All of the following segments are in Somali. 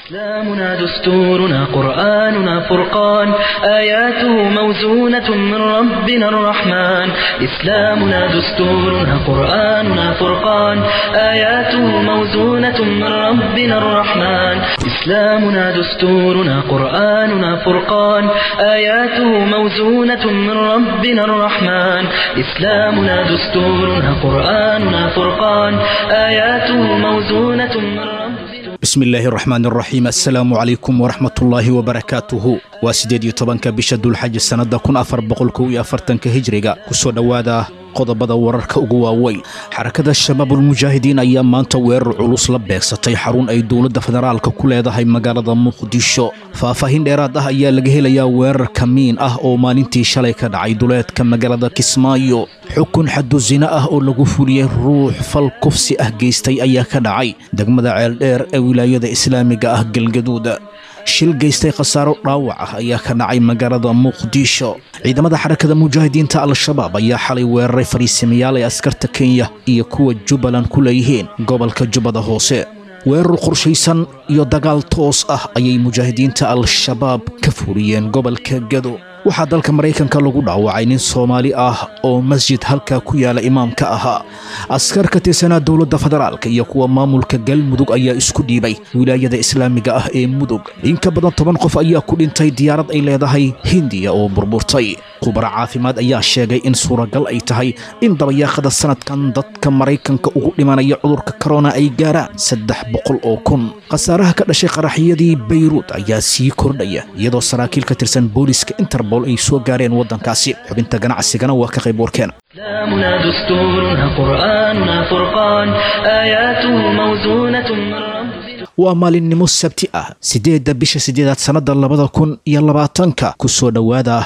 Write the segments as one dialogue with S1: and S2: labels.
S1: إسلامنا دستورنا قرآننا فرقان آياته موزونة من ربنا الرحمن إسلامنا دستورنا قرآننا فرقان آياته موزونة من ربنا الرحمن إسلامنا دستورنا قرآننا فرقان آياته موزونة من ربنا الرحمن إسلامنا دستورنا قرآننا فرقان آياته موزونة من ربنا
S2: bismi illaahi raxmaan raxiim assalaamu calaykum waraxmatullaahi wabarakaatuhu waa siddeed iyo tobanka bisha dulxaji sannadda kun afar boqol kow iyo afartanka hijriga ku soo dhowaada qodobada wararka ugu waaweyn xarakada shabaabulmujaahidiin ayaa maanta weerar culus la beegsatay xarun ay dowladda federaalka ku leedahay magaalada muqdisho faahfaahin dheeraad ah ayaa laga helayaa weerar kamiin ah oo maalintii shalay ka dhacay duleedka magaalada kismaayo xukun xadu sina ah oo lagu fuliyey ruux fal kufsi ah geystay ayaa ka dhacay degmada ceeldheer ee wilaayada islaamiga ah galgaduud shil geystay khasaaro dhaawac ah ayaa ka dhacay magaalada muqdisho ciidamada xarakada mujaahidiinta al-shabaab ayaa xalay weeraray fariisimayaal ee askarta kenya iyo kuwa jubbaland ku leeyihiin gobolka jubbada hoose weerar qorshaysan iyo dagaal toos ah ayay mujaahidiinta al-shabaab ka fuliyeen gobolka gado waxaa dalka maraykanka lagu dhaawacay nin soomaali ah oo masjid halkaa ku yaala imaamka ahaa askar ka tirsanaa dowladda federaalka iyo kuwa maamulka galmudug ayaa isku dhiibay wilaayada islaamiga ah ee mudug in ka badan toban qof ayaa ku dhintay diyaarad ay leedahay hindiya oo burburtay khubaro caafimaad ayaa sheegay in suuragal ay tahay in dabayaaqada sanadkan dadka maraykanka ugu dhimanaya cudurka korona ay gaaraan saddex boqol oo kun khasaaraha ka dhashay qaraxyadii bayruud ayaa sii kordhaya iyadoo saraakiil ka tirsan booliska interbol ay soo gaareen waddankaasi xubinta ganacsigana waa ka qayb warkeen
S1: إسلامنا دستورنا قرآننا فرقان آياته موزونة من ربنا
S2: waa maalinimo sabti ah siddeedda bisha siddeedaad sannadda labada kun iyo labaatanka ku soo dhowaada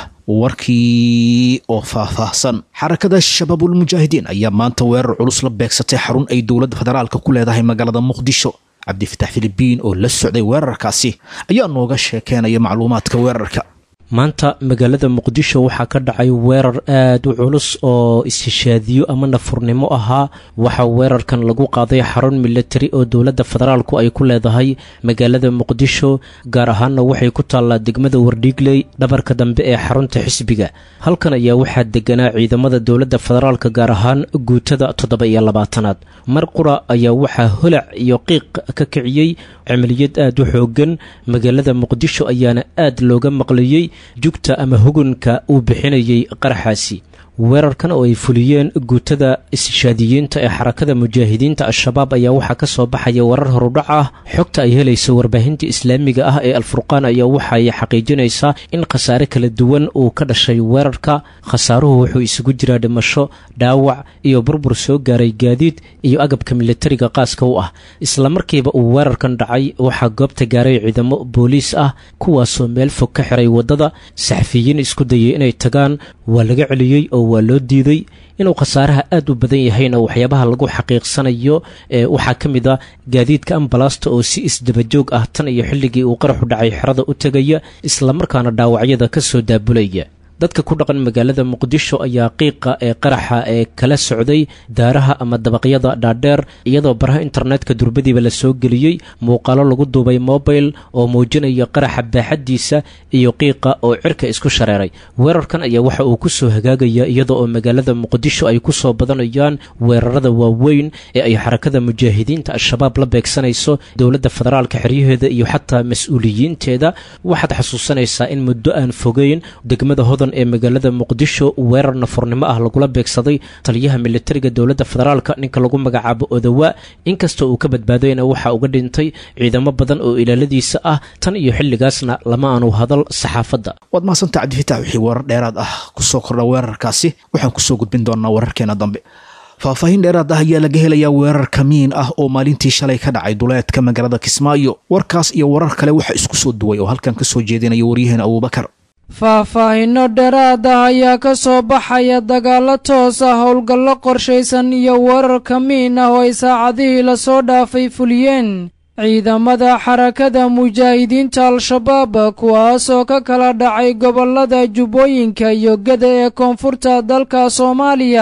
S2: warkii oo faahfaahsan xarakada shabaabulmujaahidiin ayaa maanta weerar culus la beegsatay xarun ay dowladda federaalka ku leedahay magaalada muqdisho cabdifatax filibiin oo la socday weerarkaasi ayaa nooga sheekeenaya macluumaadka weerarka
S3: maanta magaalada muqdisho waxaa ka dhacay weerar aad u culus oo istishaadiyo ama nafurnimo ahaa waxaa weerarkan lagu qaaday xarun milatari oo dowladda federaalku ay ku leedahay magaalada muqdisho gaar ahaanna waxay ku taallaa degmada wardhiigley dhabarka dambe ee xarunta xisbiga halkan ayaa waxaa deganaa ciidamada dowladda federaalka gaar ahaan guutada toddoba iyo labaatanaad mar qura ayaa waxaa holac iyo qiiq ka kiciyey cimiliyad aad u xoogan magaalada muqdisho ayaana aad looga maqlayey jugta ama hugunka uu bixinayay qaraxaasi weerarkan oo ay fuliyeen guutada istishaadiyiinta ee xarakada mujaahidiinta al-shabaab ayaa waxaa ka soo baxaya warar horudhac ah xogta ay helayso warbaahinta islaamiga ah ee alfurqaan ayaa waxaay xaqiijinaysaa in khasaare kala duwan uu ka dhashay weerarka khasaaruhu wuxuu isugu jiraa dhimasho dhaawac iyo burbur soo gaaray gaadiid iyo agabka milatariga qaaska u ah islamarkiiba uu weerarkan dhacay waxaa goobta gaaray ciidamo booliis ah kuwaasoo meel fog ka xiray waddada saxafiyiin isku dayay inay tagaan waa laga celiyey oo waa loo diiday inuu khasaaraha aad u badan yahayna waxyaabaha lagu xaqiiqsanayo ee waxaa ka mid a gaadiidka ambalasta oo si isdabajoog ah tan iyo xilligii uu qaraxu dhacay xerada u tegaya islamarkaana dhaawacyada ka soo daabulaya dadka ku dhaqan magaalada muqdisho ayaa qiiqa ee qaraxa ee kala socday daaraha ama dabaqyada dhaadheer iyadoo baraha internetka durbadiiba la soo geliyey muuqaalo lagu duubay mobile oo muujinaya qaraxa baaxaddiisa iyo qiiqa oo cirka isku shareeray weerarkan ayaa waxa uu ku soo hagaagaya iyada oo magaalada muqdisho ay ku soo badanayaan weerarada waaweyn ee ay xarakada mujaahidiinta al-shabaab la beegsanayso dowladda federaalka xeryaheeda iyo xataa mas-uuliyiinteeda waxaad xasuusanaysaa in muddo aan fogeyn degmada hodan ee magaalada muqdisho weerar nafurnimo ah lagula beegsaday taliyaha militariga dowladda federaalka ninka lagu magacaabo odawa inkastoo uu ka badbaadayna waxaa uga dhintay ciidamo badan oo ilaaladiisa ah tan iyo xilligaasna lama aanu hadal saxaafadda
S2: waad mahadsanta cabdifitaax wixii warar dheeraad ah kusoo kordha weerarkaasi waxaan kusoo gudbin doonaa wararkeena dambe faahfaahin dheeraad ah ayaa laga helayaa weerar kamiin ah oo maalintii shalay ka dhacay duleedka magaalada kismaayo warkaas iyo warar kale waxaa isku soo duway oo halkan ka soo jeedinaya waryaheena abuubakar
S4: faahfaahinno dheeraad ah ayaa ka soo baxaya dagaallo toos ah howlgallo qorshaysan iyo weerar kamiin ah oo ay saacadihii lasoo dhaafay fuliyeen ciidamada xarakada mujaahidiinta al-shabaab kuwaas oo ka kala dhacay gobollada jubbooyinka iyo geda ee koonfurta dalka soomaaliya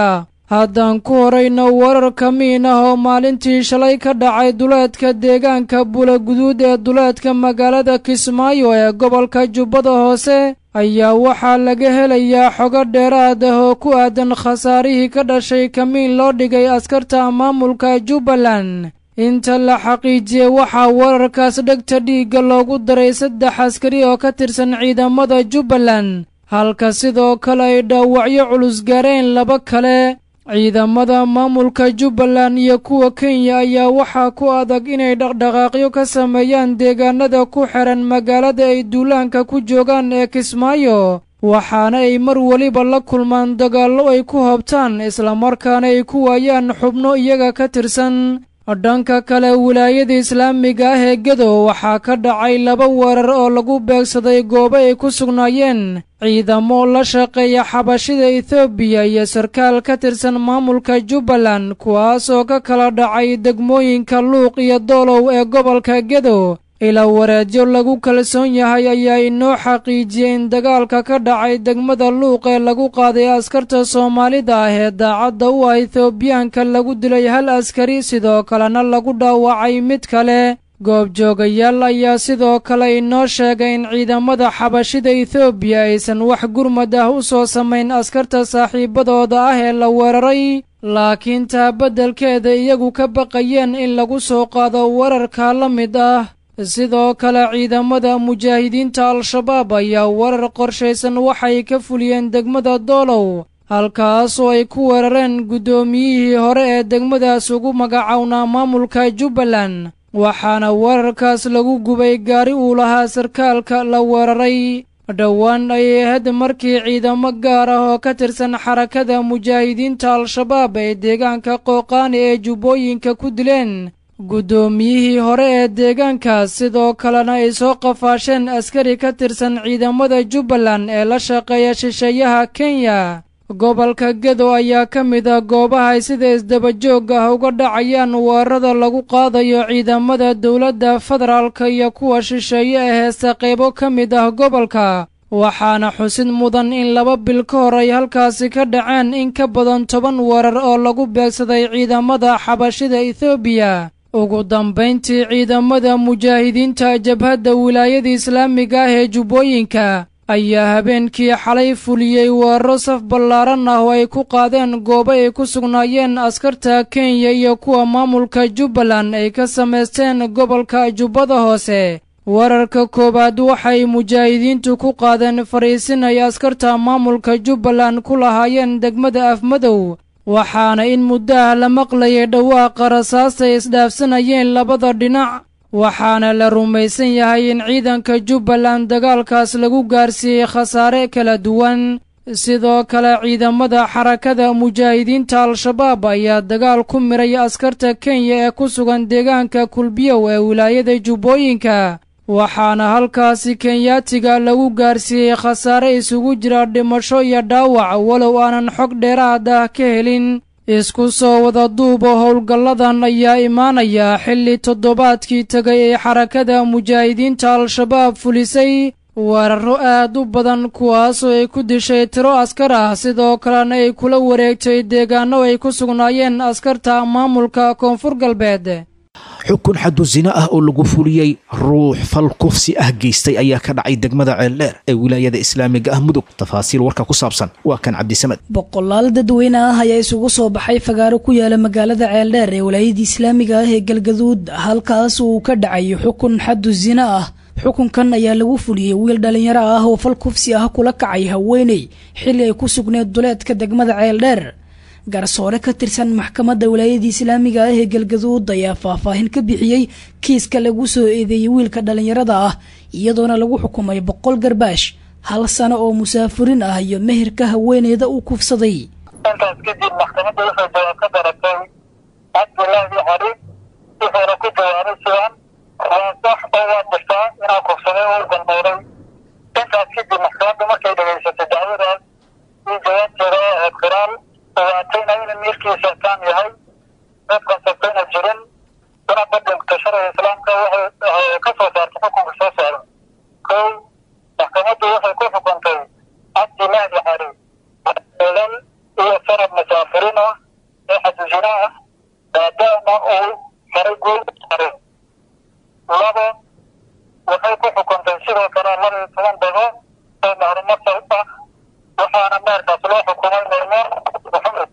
S4: haddaan ku horayno wararka miin ah oo maalintii shalay ka dhacay duleedka deegaanka bulaguduud ee duleedka magaalada kismaayo ee gobolka jubbada hoose ayaa waxaa laga helayaa xogo dheeraad ah oo ku aadan khasaarihii ka dhashay kamiin loo dhigay askarta maamulka jubbaland inta la xaqiijiyey waxaa wararkaas dhegta dhiigga loogu daray saddex askari oo ka tirsan ciidamada jubbaland halka sidoo kale ay dhaawacyo culus gaareen laba kale ciidamada maamulka jubbaland iyo kuwa kenya ayaa waxaa ku adag inay dhaqdhaqaaqyo ka sameeyaan deegaanada ku xihan magaalada ay duulaanka ku joogaan ee kismaayo waxaana ay mar weliba la kulmaan dagaallo ay ku hobtaan islamarkaana ay ku waayaan xubno iyaga ka tirsan dhanka kale wilaayada islaamiga ah ee gedo waxaa ka dhacay laba weerar oo lagu beegsaday goobo ay ku sugnaayeen ciidamo la shaqeeya xabashida etoobiya iyo sarkaal ka tirsan maamulka jubbaland kuwaas oo ka kala dhacay degmooyinka luuq iyo doolow ee gobolka gedo ilaa wareedyo lagu kalsoon yahay ayaa inoo xaqiijiyey in dagaalka ka dhacay degmada luuq ee lagu qaaday askarta soomaalida ah ee daacadda u ah etoobiyaanka lagu dilay hal askari sidoo kalena lagu dhaawacay mid kale goobjoogayaal ayaa sidoo kale inoo sheegay in ciidamada xabashida etoobiya aysan wax gurmad ah u soo samayn askarta saaxiibadooda ah ee la weeraray laakiin taa beddelkeeda iyagu ka baqayeen in lagu soo qaado wararka la mid ah sidoo kale ciidamada mujaahidiinta al-shabaab ayaa warar qorshaysan waxay ka fuliyeen degmada doolow halkaasoo ay ku weerareen guddoomiyihii hore ee degmadaas ugu magacownaa maamulka jubbaland waxaana weerarkaas lagu gubay gaari uu lahaa sarkaalka la weeraray dhowaan ayay ahayd markii ciidamo gaar ah oo ka tirsan xarakada mujaahidiinta al-shabaab ay deegaanka qooqaani ee jubbooyinka ku dileen guddoomiyihii hore ee deegaankaas sidoo kalena ay soo qafaasheen askari ka tirsan ciidamada jubbaland ee la shaqeeya shisheeyaha kenya gobolka gedo ayaa ka mid ah goobaha ay sida isdabajoog ah uga dhacayaan weerarada lagu qaadayo ciidamada dowladda federaalka iyo kuwa shisheeye ee heesta qaybo ka mid ah gobolka waxaana xusid mudan in laba bil ka hor ay halkaasi ka dhaceen in ka badan toban weerar oo lagu beegsaday ciidamada xabashida etoobiya ugu dambayntii ciidamada mujaahidiinta jabhadda wilaayada islaamiga ah ee jubbooyinka ayaa habeenkii xalay fuliyey weeraro saf ballaaran ah oo ay ku qaadeen goobo ay ku sugnaayeen askarta kenya iyo kuwa maamulka jubbaland ay ka samaysteen gobolka jubbada hoose weerarka koowaad waxay mujaahidiintu ku qaadeen fadhiisin ay askarta maamulka jubbaland ku lahaayeen degmada afmadow waxaana in muddaha la maqlayay dhawaaqa rasaastay isdhaafsanayeen labada dhinac waxaana la rumaysan yahay in ciidanka jubbaland dagaalkaas lagu gaarsiiyey khasaare kala duwan sidoo kale ciidamada xarakada mujaahidiinta al-shabaab ayaa dagaal ku miray askarta kenya ee ku sugan deegaanka kulbiyow ee wilaayada jubbooyinka waxaana halkaasi kenyaatiga lagu gaarsiiyey khasaare isugu jira dhimasho iyo dhaawac walow aanan xog dheeraad ah ka helin isku soo wada duuba howlgalladan ayaa imaanaya xilli toddobaadkii tegay ee xarakada mujaahidiinta al-shabaab fulisay weerarro aad u badan kuwaasoo ay ku dishay tiro askar ah sidoo kalena ay kula wareegtay deegaano ay ku sugnaayeen askarta maamulka koonfur galbeed
S2: xukun xadu zina ah oo lagu fuliyey ruux fal kufsi ah geystay ayaa ka dhacay degmada ceeldheer ee wilaayada islaamiga ah mudug tafaasiil warka ku saabsan waa kan cabdisamed
S5: boqolaal dadweyne ah ayaa isugu soo baxay fagaaro ku yaala magaalada ceeldheer ee wilaayada islaamiga ah ee galgaduud halkaas uu ka dhacay xukun xadu zina ah xukunkan ayaa lagu fuliyey wiil dhalinyaro ah oo fal kufsi ah kula kacay haweeney xilli ay ku sugneed duleedka degmada ceeldheer garsoore ka tirsan maxkamadda wilaayada islaamiga ah ee galgaduud ayaa faahfaahin ka bixiyey kiiska lagu soo eedeeyey wiilka dhallinyarada ah iyadoona lagu xukumay boqol garbaash hal sano oo musaafurin ah iyo meherka haweeneyda uu kufsaday
S6: intaas kadib maxkamadda waxay jawaab ka daratay cabdilaahi cali wuxuuna ku jawaabay sidan waa sax oo waa jirtaa inaa kufsaday oo u galmooday intaas kadib maxkamadda markay dhegaysatay dacwadaas ii jawaabteeda oo ahayd khiraal ogaatayna inuu miirkiisa taam yahay dad konsabtayna jirin una badhigta sharciga islaamka waxay ka soo saartay xukunka soo saaran kow maxkamaddu waxay ku xukuntay cabdi mahdi xari olal iyo sanad musaafiriin ah waxay ku xukuntay sidoo kale laba iyo toban dago oo macluumaad ah waxaana meerkaas loo xukumay maymuun maxamed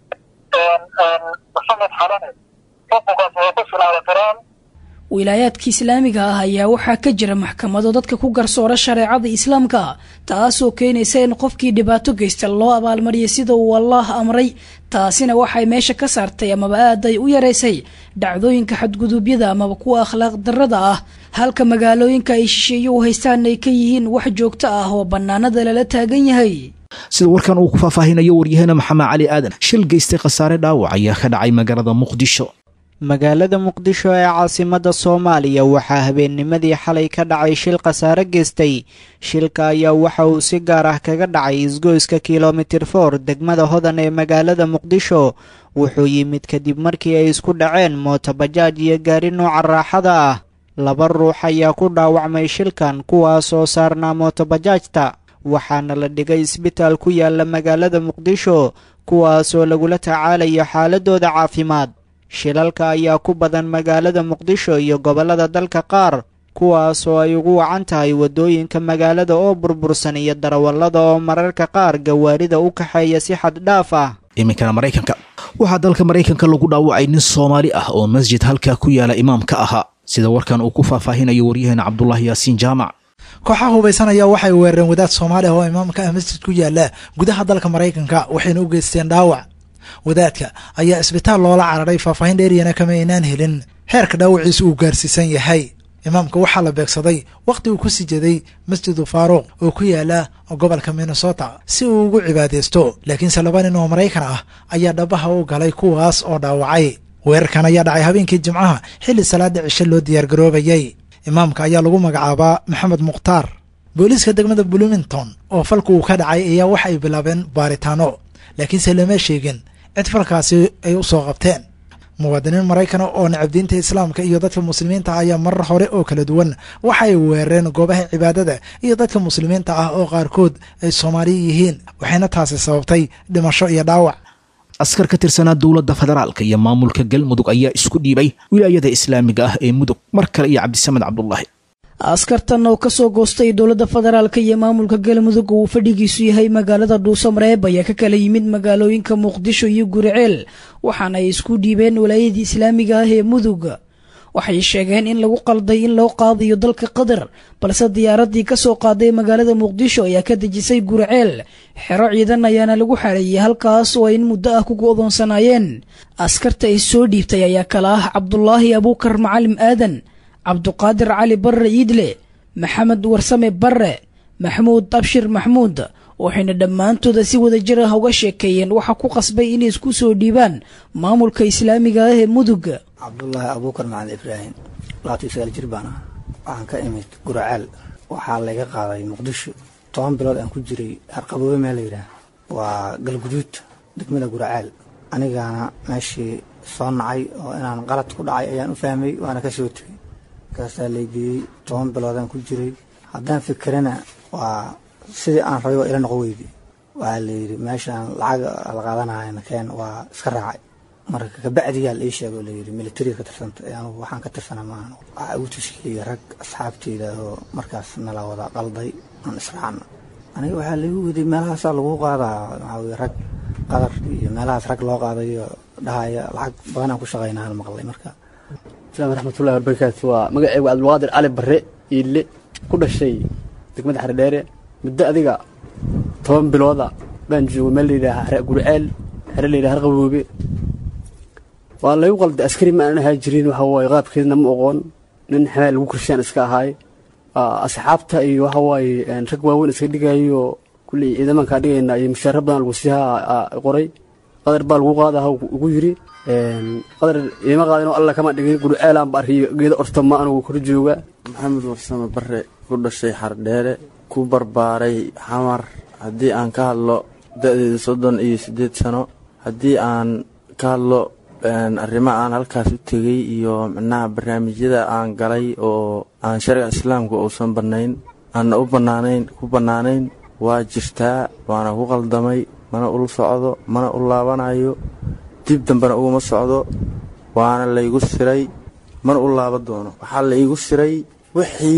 S6: maxamed xalane xukunkaas waa ku sugnaaday qiraan
S5: wilaayaadka islaamiga ah ayaa waxaa ka jira maxkamado dadka ku garsoora shareecada islaamka taasoo keenaysa in qofkii dhibaato geysta loo abaalmariyo sida uu allaah amray taasina waxay meesha ka saartay amaba aad ay u yaraysay dhacdooyinka xadguduubyada amaba kuwa akhlaaq darrada ah halka magaalooyinka ay shisheeye u haystaan ay ka yihiin wax joogto ah oo bannaanada lala taagan yahay
S2: sida warkan uu ku faahfaahinayo waryaheena maxamed cali aadan shil geystay khasaare dhaawac ayaa ka dhacay magaalada muqdisho
S7: magaalada muqdisho ee caasimadda soomaaliya waxaa habeennimadii xalay ka dhacay shil khasaare geystay shilka ayaa waxa uu si gaar ah kaga dhacay isgoyska kilomitir for degmada hodan ee magaalada muqdisho wuxuu yimid kadib markii ay isku dhaceen mootobajaaj iyo gaari nooca raaxada ah laba ruux ayaa ku dhaawacmay shilkan kuwaasoo saarnaa mootobajaajta waxaana la dhigay isbitaal ku yaala magaalada muqdisho kuwaasoo lagula tacaalayo xaaladooda caafimaad shilalka ayaa ku badan magaalada muqdisho iyo gobollada dalka qaar kuwaasoo ay ugu wacan tahay waddooyinka magaalada oo burbursan iyo darawallada oo mararka qaar gawaarida u kaxeeya si xad dhaaf ah
S2: iminkana maraykanka waxaa dalka maraykanka lagu dhaawacay nin soomaali ah oo masjid halkaa ku yaala imaamka ahaa sida warkan uu ku faahfaahinayo waryaheena cabdulaahi yaasiin jaamac
S8: kooxaha hubaysan ayaa waxay weerareen wadaad soomaali ah oo imaamka ah masjid ku yaala gudaha dalka maraykanka waxayna u geysteen dhaawac wadaadka ayaa isbitaal loola cararay faahfaahin dheeriyana kama aynaan helin heerka dhaawaciisa uu gaarsiisan yahay imaamka waxaa la beegsaday wakhti uu ku sii jeeday masjidu faaruuq oo ku yaala gobolka minnesota si uu ugu cibaadaysto laakiinse laba nin oo maraykan ah ayaa dhabaha u galay kuwaas oo dhaawacay weerarkan ayaa dhacay habeenkii jimcaha xilli salaada cishe loo diyaargaroobayay imaamka ayaa lagu magacaabaa maxamed mukhtaar booliiska degmada bloomington oo falka uu ka dhacay ayaa waxa ay bilaabeen baaritaano laakiinse lama sheegin cid falkaasi ay u soo qabteen muwaadiniin maraykana oo nacabdiinta islaamka iyo dadka muslimiinta ah ayaa marar hore oo kala duwan waxa ay weerareen goobaha cibaadada iyo dadka muslimiinta ah oo qaarkood ay soomaali yihiin waxayna taasi sababtay dhimasho iyo dhaawac
S2: askar ka tirsanaa dowladda federaalka iyo maamulka galmudug ayaa isku dhiibay wilaayada islaamiga ah ee mudug mar kale iyo cabdisamed cabdulaahi
S5: askartan oo kasoo goostay dowladda federaalka iyo maamulka galmudug uu fadhigiisu yahay magaalada dhuusamareeb ayaa ka kala yimid magaalooyinka muqdisho iyo guriceel waxaana ay isku dhiibeen walaayadii islaamiga ah ee mudug waxay sheegeen in lagu qalday in loo qaadayo dalka qatar balse diyaaradii kasoo qaaday magaalada muqdisho ayaa ka dejisay guriceel xero ciidan ayaana lagu xareeyey halkaas oo ay in muddo ah ku go'doonsanaayeen askarta ay soo dhiibtay ayaa kala ah cabdulaahi abuukar macalim aadan cabduqaadir cali barre iidle maxamed warsame barre maxmuud abshir maxmuud waxayna dhammaantooda si wada jir ah uga sheekeeyeen waxaa ku qasbay inay isku soo dhiibaan maamulka islaamiga ah ee mudug
S9: cabdulaahi abuukar macalin ibraahim labaatan iyo sagaal jir baan ah waxaan ka imid guracaal waxaa layga qaaday muqdisho toban bilood aan ku jiray harqaboobe meel layidhaah waa galguduud degmada guracaal anigaana meeshii soo nacay oo inaan qalad ku dhacay ayaan u fahmay waana ka soo tegey markaasaa laygeeyey toban biloodaan ku jiray haddaan fikirana waa sidii aan rabay waa ila noqo weydi waxaa layidhi meeshaan lacag la qaadanayana keen waa iska raacay marka kabacdiyaa la ii sheego layidhi militariga ka tirsanta anugu waxaan ka tirsanaa maahan waxaa igu tuskiyey rag asxaabteyda oo markaas nala wada qalday aan israacna aniga waxaa laigu weday meelahaasaa lagu qaadaa waxaa weye rag qadar iyo meelahaas rag loo qaadayo dhahaya lacag badan aan ku shaqaynaa hal maqlay marka
S10: asalaamu raxmatullahi wabarakaatu waa magaceygu cabdulqaadir cali barre iille ku dhashay degmada xaredheere muddo adiga toban bilooda baan joogay meel layidhaaha guriceel xere layidhaha harqaboobe waa laygu qalday askari ma aan ahaa jirin waxa waaye qaabkeedna ma oqoon nin xameel lagu korshaan iska ahaay asxaabta iyo waxa waaye rag waaweyn iska dhigayo kulley ciidamankaa dhigayna iyo mushaara badan lagu siihaa qoray qadar baa lagu qaadaha ugu yiri qadar iima qaadin oo alla kama dhigin gurceelaan ba arkiyo geeda orta ma anugu kor jooga
S11: maxamed warsame barre ku dhashay xardheere ku barbaaray xamar haddii aan ka hadlo da-deeda soddon iyo siddeed sano haddii aan ka hadlo arrimo aan halkaas u tegey iyo micnaha barnaamijyada aan galay oo aan sharciga islaamka uusan bannayn aanna u bannaanayn ku bannaanayn waa jirtaa waana ku qaldamay mana ula socdo mana u laabanayo dib dambena uguma socdo waana laygu siray mana u laaba doono waxaa laygu siray wixii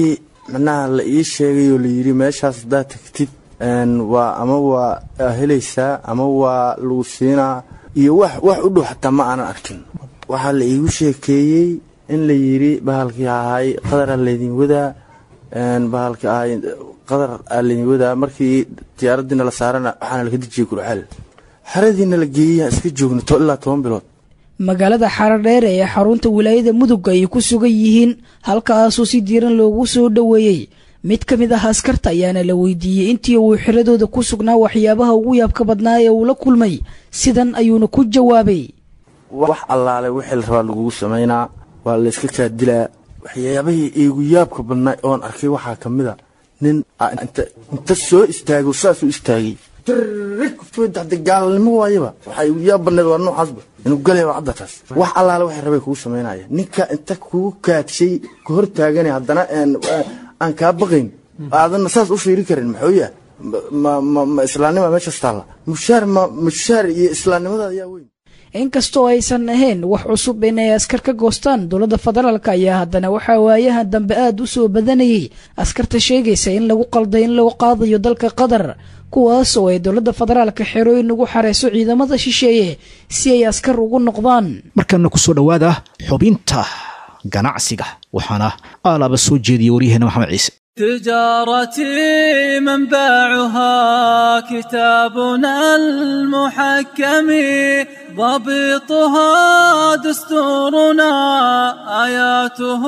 S11: macnaha la ii sheegay oo layidhi meeshaas haddaad tagtid waa ama waa helaysaa ama waa lagu siinaa iyo wax wax u dhow xataa ma aanan arkin waxaa la iigu sheekeeyey in la yidhi bahalkii ahay qadaraa laydin wadaa bahalkii ahay qadar aa laydin wadaa markii diyaaradiina la saarana waxaana laga dejiyey gurceel xeradiina la geeyey iska joogna ilaa toban bilood
S5: magaalada xaradheere ee xarunta wilaayada mudug ay ku sugan yihiin halkaasoo si diiran loogu soo dhoweeyey mid ka mid ah askarta ayaana la weydiiyey intii uu xiradooda ku sugnaa waxyaabaha ugu yaabka badnaa ee uu la kulmay sidan ayuuna ku jawaabay
S11: wax allaale wixii la rabaa lagugu samaynaa waa layska kaadilaa waxyaabahii iigu yaabka badnaa oon arkay waxaa ka mid a nin inta soo istaago saasuu istaagay de gaalnimo waayaba waxaa igu yaab badneed waa noocaasba inuu galaya waa caddataas wax allaale waxay rabay kugu samaynaya ninka inta kugu kaadshay ka hor taagana haddana aan kaa baqayn aadanna saas u fiiri karin maxuu yaha ma islaamnima meeshaas taalla mushaar ma mushaar iyo islaamnimada ayaa weyn
S5: inkastoo aysan ahayn wax cusub inay askar ka goostaan dowladda federaalk ayaa haddana waxaa waayahan dambe aad u soo badanayay askarta sheegaysa in lagu qalday in lagu qaadayo dalka qatar kuwaas oo ay dowladda federaalka xerooyin ugu xareyso ciidamada shisheeye si ay askar ugu noqdaan
S2: markana kusoo dhowaada xubinta ganacsiga waxaana aalaaba soo jeediyay waryaheena maxamed ciise
S12: تجارتي منبعها كتابنا المحكم ضبطها دستورنا آياته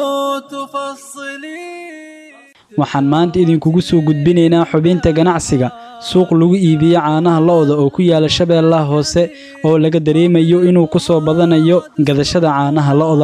S12: تفصلي
S13: waxaan maanta idinkugu soo gudbinaynaa xubinta ganacsiga suuq lagu iibiyo caanaha lo'da oo ku yaala shabeellaha hoose oo laga dareemayo inuu ku soo badanayo gadashada caanaha lo'da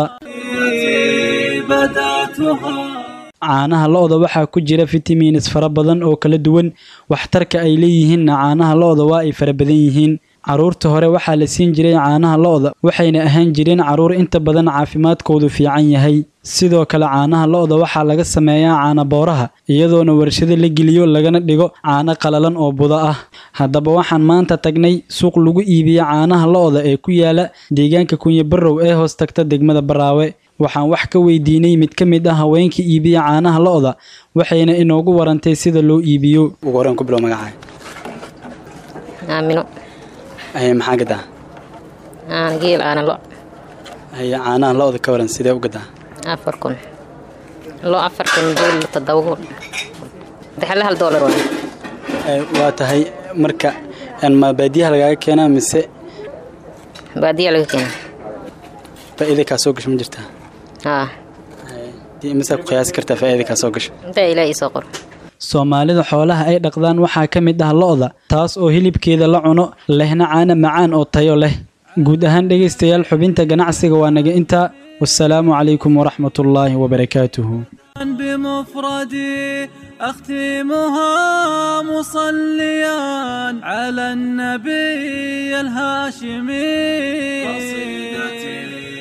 S13: caanaha lo'da waxaa ku jira fitamiinis fara badan oo kala duwan waxtarka ay leeyihiinna caanaha lo'da waa ay fara badan yihiin carruurta hore waxaa la siin jiray caanaha lo'da waxayna ahaan jireen carruur inta badan caafimaadkoodu fiican yahay sidoo kale caanaha lo'da waxaa laga sameeyaa caana booraha iyadoona warshado la geliyo lagana dhigo caano qalalan oo budo ah haddaba waxaan maanta tagnay suuq lagu iibiyo caanaha lo'da ee ku yaala deegaanka kunyabarow ee hoos tagta degmada baraawe waxaan wax ka weydiinay mid ka mid ah haweenka iibiya caanaha lo'da waxayna inoogu warantay sida loo iibiyo ugu horeen ku bilow magacaa
S14: aamino
S13: haye maxaa gadaa
S14: aan geel aana lo
S13: haye caanaha lo'da ka waran sidee u gadaa
S14: afar kun lo afar kun geel toddoba kun dexle hal doolar waa
S13: waa tahay marka ma baadiyaha lagaaga keenaa mise
S14: baadiya laga keenaa
S13: faa'iida kaa soo gasho ma jirtaa
S14: haa
S13: misaa ku qiyaasi kartaa faa'iida kaa soo gasho
S14: intaa ilaahay soo qor
S13: soomaalida xoolaha ay dhaqdaan waxaa ka mid ah lo'da taas oo hilibkeeda la cuno lehna caana macaan oo tayo leh guud ahaan dhegaystayaal xubinta ganacsiga waa naga intaa wasalaamu calaykum waraxmatullaahi wabarakaatuhu
S12: بمفردي أختمها مصليا على النبي الهاشمي قصيدتي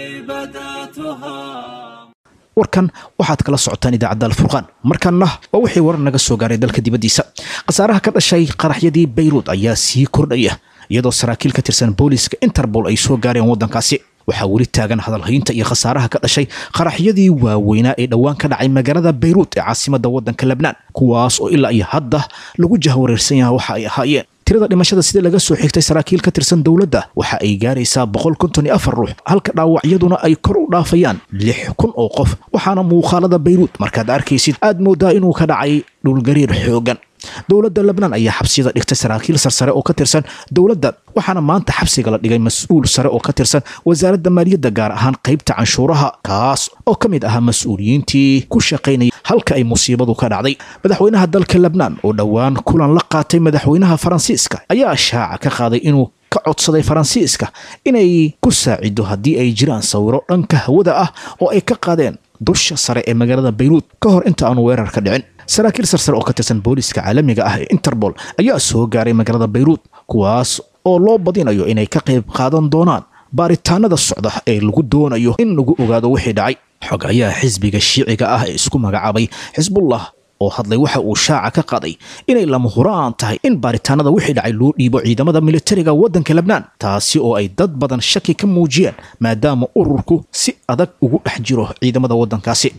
S12: بدأتها
S2: warkan waxaad kala socotaan idaacadda alfurqaan markanna waa wixii warar naga soo gaaray dalka dibaddiisa khasaaraha ka dhashay qaraxyadii bayruud ayaa sii kordhaya iyadoo saraakiil ka tirsan booliiska interbol ay soo gaareen waddankaasi waxaa weli taagan hadalhaynta iyo khasaaraha ka dhashay qaraxyadii waaweynaa ee dhowaan ka dhacay magaalada bayruud ee caasimadda waddanka lebnaan kuwaas oo ilaa iyo hadda lagu jahwareersan yaha waxa ay ahaayeen tirada dhimashada sida laga soo xigtay saraakiil ka tirsan dowladda waxa ay gaaraysaa boqol konton iyo afar ruux halka dhaawacyaduna ay kor u dhaafayaan lix kun oo qof waxaana muuqaalada bayruud markaad arkaysid aad moodaa inuu ka dhacay dhulgariir xoogan dowladda lebnaan ayaa xabsiyada dhigtay saraakiil sarsare oo ka tirsan dowladda waxaana maanta xabsiga la dhigay mas-uul sare oo ka tirsan wasaaradda maaliyadda gaar ahaan qaybta canshuuraha kaas oo ka mid ahaa mas-uuliyiintii ku shaqaynayay halka ay musiibadu ka dhacday madaxweynaha dalka lebnaan oo dhowaan kulan la qaatay madaxweynaha faransiiska ayaa shaaca ka qaaday inuu ka codsaday faransiiska inay ku saacido haddii ay jiraan sawiro dhanka hawada ah oo ay ka qaadeen dusha sare ee magaalada bayruud ka hor inta aanu weerar ka dhicin saraakiil sarsare oo ka tirsan booliiska caalamiga ah ee interbol ayaa soo gaaray magaalada bayruud kuwaas oo loo badinayo inay ka qayb qaadan doonaan baaritaanada socda ee lagu doonayo in lagu ogaado wixii dhacay xogayaha xisbiga shiiciga ah ee isku magacaabay xisbullah oo hadlay waxa uu shaaca ka qaaday inay lama huraan tahay in baaritaanada wixii dhacay loo dhiibo ciidamada militariga waddanka lebnaan taasi oo ay dad badan shaki ka muujiyeen maadaama ururku si adag ugu dhex jiro ciidamada waddankaasi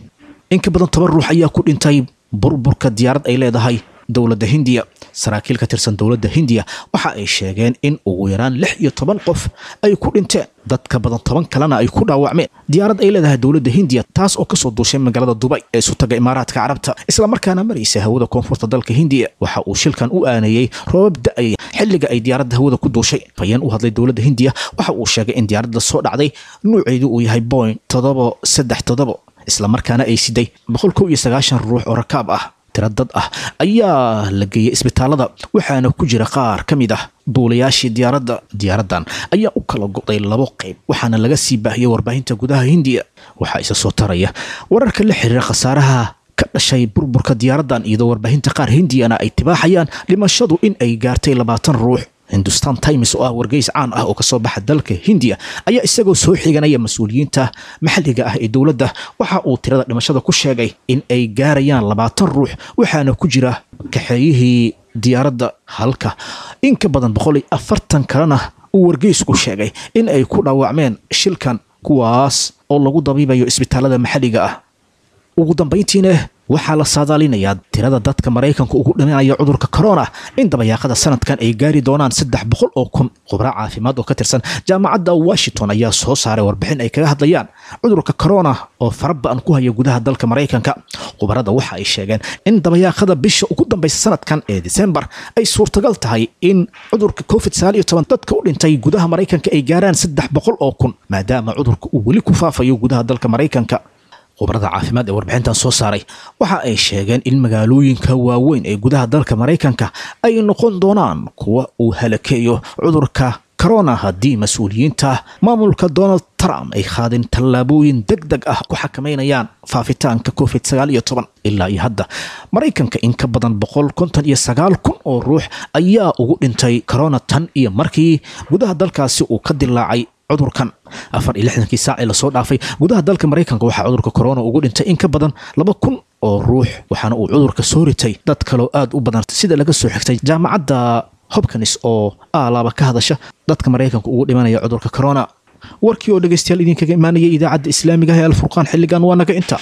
S2: in ka badan toban ruux ayaa ku dhintay burburka diyaarad ay leedahay dowladda hindiya saraakiil ka tirsan dowladda hindiya waxa ay sheegeen in ugu yaraan lix iyo toban qof ay ku dhinteen dad ka badan toban kalena ay ku dhaawacmeen diyaarad ay leedahay dowladda hindiya taas oo kasoo duushay magaalada dubay ee sutaga imaaraadka carabta islamarkaana maraysa hawada koonfurta dalka hindiya waxa uu shilkan u aaneeyey roobab da-ay xilliga ay diyaaradda hawada ku duushay fayeen u hadlay dowladda hindiya waxa uu sheegay in diyaaradda soo dhacday nuuceedu uu yahay boing toddobo saddex toddobo islamarkaana ay siday boqol kow iyo sagaashan ruux oo rakaab ah tira dad ah ayaa la geeyey isbitaalada waxaana ku jira qaar ka mid ah duulayaashii diyaaradda diyaaraddan ayaa u kala go'day labo qayb waxaana laga sii baahiyey warbaahinta gudaha hindiya waxaa isa soo taraya wararka la xiriira khasaaraha ka dhashay burburka diyaaraddan iyadoo warbaahinta qaar hindiyana ay tibaaxayaan dhimashadu in ay gaartay labaatan ruux hindustan times oo ah wargeys caan ah oo kasoo baxa dalka hindiya ayaa isagoo soo xiganaya mas-uuliyiinta maxalliga ah ee dowladda waxa uu tirada dhimashada ku sheegay in ay gaarayaan labaatan ruux waxaana ku jira kaxeeyihii diyaaradda halka in ka badan boqol iyo afartan kalena uu wargeysku sheegay in ay ku dhaawacmeen shilkan kuwaas oo lagu dabiibayo isbitaalada maxalliga ah ugu dambayntiina waxaa la saadaalinayaa tirada dadka maraykanka ugu dhimanaya cudurka corona in dabayaaqada sanadkan ay gaari doonaan saddex boqol oo kun khubra caafimaad oo ka tirsan jaamacadda washington ayaa soo saaray warbixin ay kaga hadlayaan cudurka corona oo faraba-an ku haya gudaha dalka maraykanka khubarada waxa ay sheegeen in dabayaaqada bisha ugu dambaysa sanadkan ee disembar ay suurtagal tahay in cudurka covid sagaal iyo toban dadka u dhintay gudaha maraykanka ay gaaraan saddex boqol oo kun maadaama cudurka uu weli ku faafayo gudaha dalka maraykanka khubarada caafimaad ee warbixintan soo saaray waxa ay sheegeen in magaalooyinka waaweyn ee gudaha dalka maraykanka ay noqon doonaan kuwa uu halakeeyo cudurka corona haddii mas-uuliyiinta maamulka donald trump ay qaadeen tallaabooyin deg deg ah ku xakameynayaan faafitaanka covid sagaal iyo toban ilaa iyo hadda maraykanka in ka badan boqol konton iyo sagaal kun oo ruux ayaa ugu dhintay corona tan iyo markii gudaha dalkaasi uu ka dilaacay cudurkan afar iyo lixdankii saac ee lasoo dhaafay gudaha dalka maraykanka waxaa cudurka corona ugu dhintay in ka badan laba kun oo ruux waxaana uu cudurka soo ritay dad kaloo aad u badan sida laga soo xigtay jaamacadda hopkins oo aalaaba ka hadasha dadka maraykanka ugu dhimanaya cudurka corona warkii oo dhegaystayaal idinkaga imaanaya idaacadda islaamiga ah ee alfurqaan xilligan waa naga inta